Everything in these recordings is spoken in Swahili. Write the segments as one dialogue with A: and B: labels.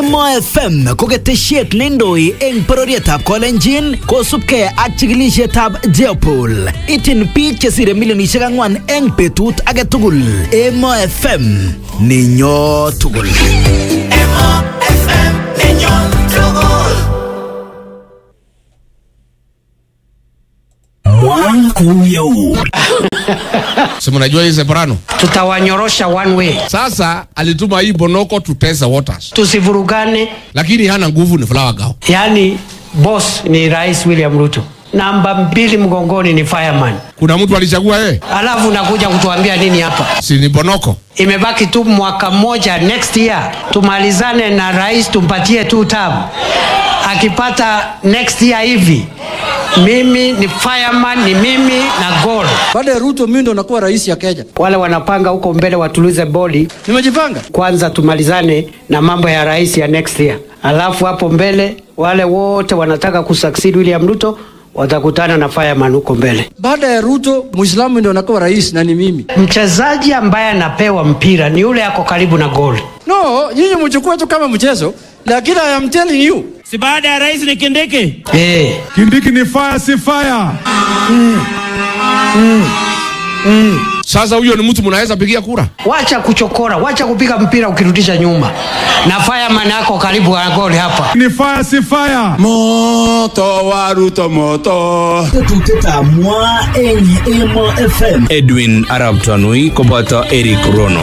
A: Emo FM ko ketesiet neindoi eng bororietab Kolenjin kosubkei ak chikilisietab Jeopol. Ityin biik chesire milionisiek ang'wan eng betut age tugul. Emo FM ninyo tugul.
B: si mnajua hii Separano.
C: tutawanyorosha one way,
B: Sasa alituma hii Bonoko to test the waters,
C: tusivurugane.
B: lakini hana nguvu, ni Flower Girl.
C: Yaani boss ni Rais William Ruto, namba mbili mgongoni ni fireman,
B: Kuna mtu alichagua yeye,
C: alafu unakuja kutuambia nini hapa?
B: si ni Bonoko?
C: Imebaki tu mwaka mmoja, next year tumalizane na rais, tumpatie tu term. Akipata next year hivi, mimi ni fireman, ni mimi na goal.
D: Baada ya Ruto mimi ndo nakuwa rais ya Kenya.
C: Wale wanapanga huko mbele watulize boli
D: Nimejipanga.
C: kwanza tumalizane na mambo ya rais ya next year, alafu hapo mbele wale wote wanataka kusucceed William Ruto watakutana na fireman huko mbele.
D: Baada ya Ruto Muislamu ndo nakuwa rais na ni mimi.
C: Mchezaji ambaye anapewa mpira ni yule ako karibu na goli.
D: No, nyinyi mchukue tu kama mchezo, lakini I am telling you.
E: si baada ya rais ni Kindiki.
C: Eh,
F: Kindiki ni fire si fire.
B: Sasa huyo ni mtu mnaweza pigia kura?
C: wacha kuchokora, wacha kupiga mpira ukirudisha nyuma, na fireman ako karibu na goli hapa.
F: Ni fire si fire.
G: Moto wa Ruto moto.
A: Tetutietab mwa eng Emo FM.
G: Edwin Arab Tanui koboto Eric Rono.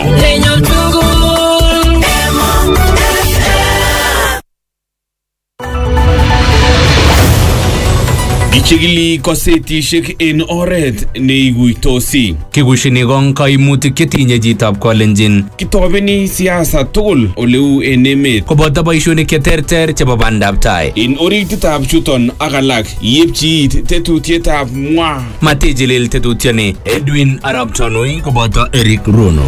G: Kichigili kosetishek en oret neiguitosi. Kikushini kong kaimutik chetinye chitab kolenjin. Kitobeni siasa tugul oleu en emet. Koboto boishonik cheterter chebo bandab tai. En orititab chuton ak alak yepchi it tetutietab mwa. Matijilil tetutioni Edwin Arab Tanui koboto Eric Rono.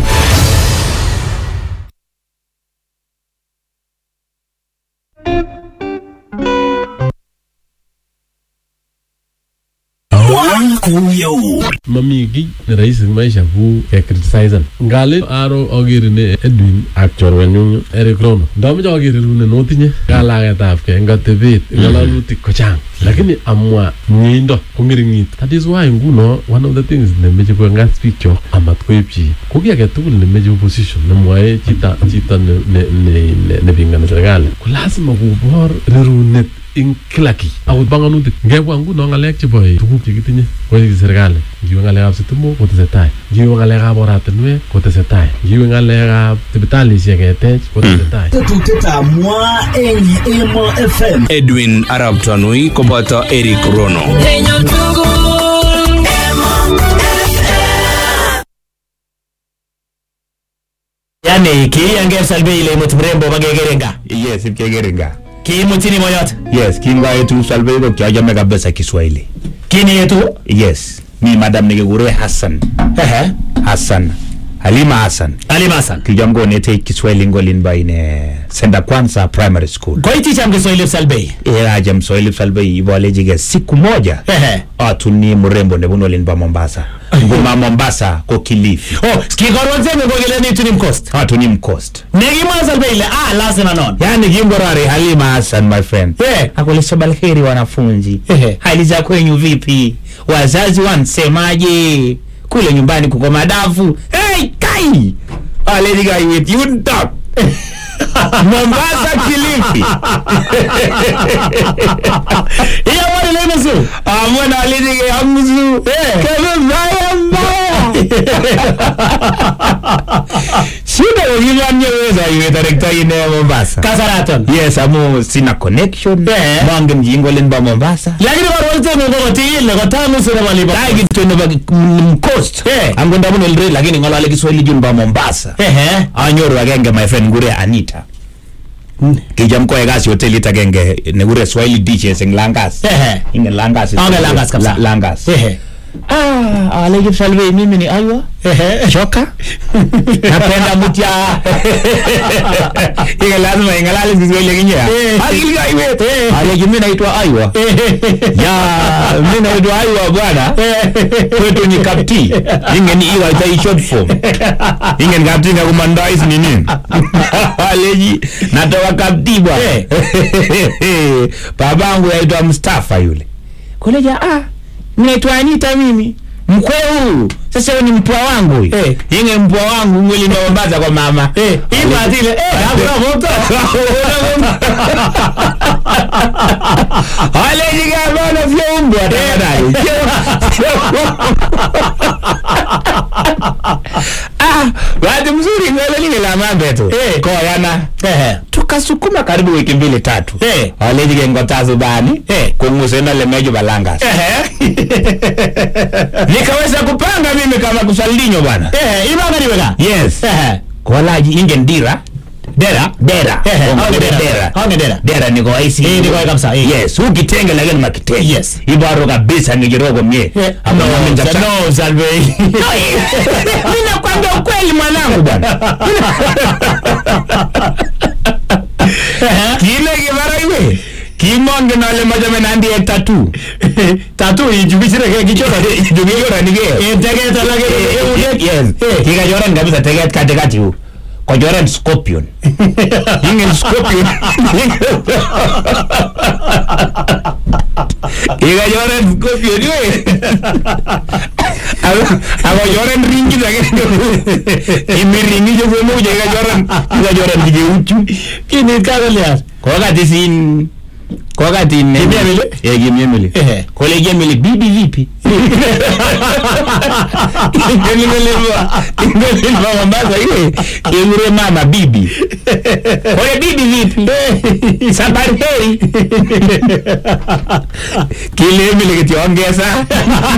F: Mami kiy ne rahisi eng maisha ku kecriticisan. Ngale aro agere ne Edwin ak chorwenyun Eric Rono. Ndamoche agere rune notinye kalagetab ke eng atebet eng ng'alalutik kochang. Lakini amwa mieindo ko ng'ering'it. That is why nguno one of the things nemeche koengas biik chok amat koipchi. Ko ki age tugul nemeche opposition nemwoe chito chito ne ne ne ne- nepingani serikali ko lazima kobor rerunet ing kila kiy akot panganutik ngebwa nguno ng'alek chebo tuguk chekitinye koik serikali ngiwe ng'alekab sitimok kotesetai ngiwe ng'alekab oratinwek kotesetai ngiwe ng'alekab sipitalishek ketech kotesetai
A: Tetutietab mwa eng Emo FM.
G: Edwin Arab Tanui koboto Eric Rono.
E: Yani kiiyange Salve ile imut mrembo bakekerenga.
H: Yes, ipkekerenga.
E: Kiimutini moyot.
H: Yes, kingoetu Salve ko kiachame kabisa Kiswahili.
E: Kini yetu.
H: Yes, mi madam nekekure Hassan.
E: Ehe.
H: Hassan. Halima Hassan.
E: Ali Masan.
H: Kicham konetech Kiswahili eng olin bo ine Senda Kwanza Primary School.
E: Koiti cham Kiswahili Salve.
H: Ikacham Swahili Salve ibolechike siku moja
E: Ehe.
H: atuni mrembo nebunu olin bo Mombasa. Nguma Mombasa ko Kilifi.
E: Oh, kikorwan seme ko kile ni tunim coast.
H: Atuni mcoast.
E: Nekimwa Salve ile ah lazima non.
H: Yani kimborari Halima Hassan my friend.
E: Eh.
H: Akule sabalheri wanafunzi.
E: Ehe.
H: Hali za kwenyu vipi? Wazazi wansemaje? Kule nyumbani kuko madafu. Hey, kai! Ah, lady guy with you talk. Mombasa Kilifi.
E: Iya mwani ile nusu.
H: Amwana lady guy amuzu.
E: Eh.
H: Kama mbaya mbaya. Shida wengine nyeweza iwe director ine Mombasa.
E: Kasaraton.
H: Yes, amu sina connection.
E: Eh.
H: Mwangen jingo limba Mombasa.
E: Lakini korwan seme ko kotile ko tamu sura malipa.
H: Dai kitu nebo mcoast.
E: Eh.
H: Angonda mun elre lakini ngolale Kiswahili jun ba Mombasa.
E: Ehe.
H: Anyoru agenge my friend ngure Anita. Kijam koe kasi hotelit agenge nekure Swahili dishes eng Langas.
E: Ehe.
H: Ingen Langas. is-
E: Angen Langas kabisa.
H: La- Langas.
E: Ehe.
H: ah, ale Kipsalvei mimi ni aywa shoka napenda mutya ika lazima ingalale Kiswahili kinye akili kaiwet ale kimi naitwa aywa ya mi naitwa aywa bwana kwetu ni kapti ingen iwaita i short form ingen kapti ngakumandais nini aleji natoka kapti bwana babangu yaitwa Mustafa yule koleja ah naitwa Anita mimi mkwe huu sasa huyu ni mpwa wangu huyu
E: Eh.
H: inge mpwa wangu mwili ndawambaza kwa mama
E: Eh, ima zile, eh, hakuna moto.
H: alejigabana vyo umbwa tafadhali ah bahati mzuri ngolelile la mambe tu
E: Eh.
H: koyana
E: Eh.
H: tukasukuma karibu wiki mbili tatu
E: Eh.
H: alejige ngotazo bani
E: Eh.
H: kungusena lemejo balangas nikaweza kupanga mimi kama kusaldinyo bwana
E: Eh, imanga niweka.
H: yes
E: Eh.
H: kolaji inge ndira
E: Dera.
H: dera
E: Eh,
H: Onge
E: onge dera.
H: dera
E: Onge dera.
H: dera niko aisi
E: Eh, niko kabisa, eh.
H: yes ukitenge lakini makitenge
E: Yes.
H: ibaro kabisa ngijirogo mie
E: Eh,
H: Hapo
E: no,
H: nami nitata-
E: no, Salvei.
H: Mimi nakwambia ukweli mwanangu bwana kile kibara iwe kimonge nale majame nandie tatu
E: Tatu ijubichire ke kichora.
H: jugiyora nige
E: Eh, tegeta lake, eh, eh,
H: yes
E: Eh.
H: kikachoran kabisa teget katikati huu kochoran scorpion ingen scorpion kikachoran scorpion iwe akochoran ringit lakini imiringi chesemuja kikachoran kikachoran kijeuchu
E: Kini kagolias.
H: kokati sin kokati ne
E: Kimi Emily?
H: eh kimi Emily
E: Ehe.
H: kole kimi Emily bibi vipi ingelilwa ingelilwa Mombasa ile ingure mama bibi kole bibi vipi sabari heri kile Emily kitiongeza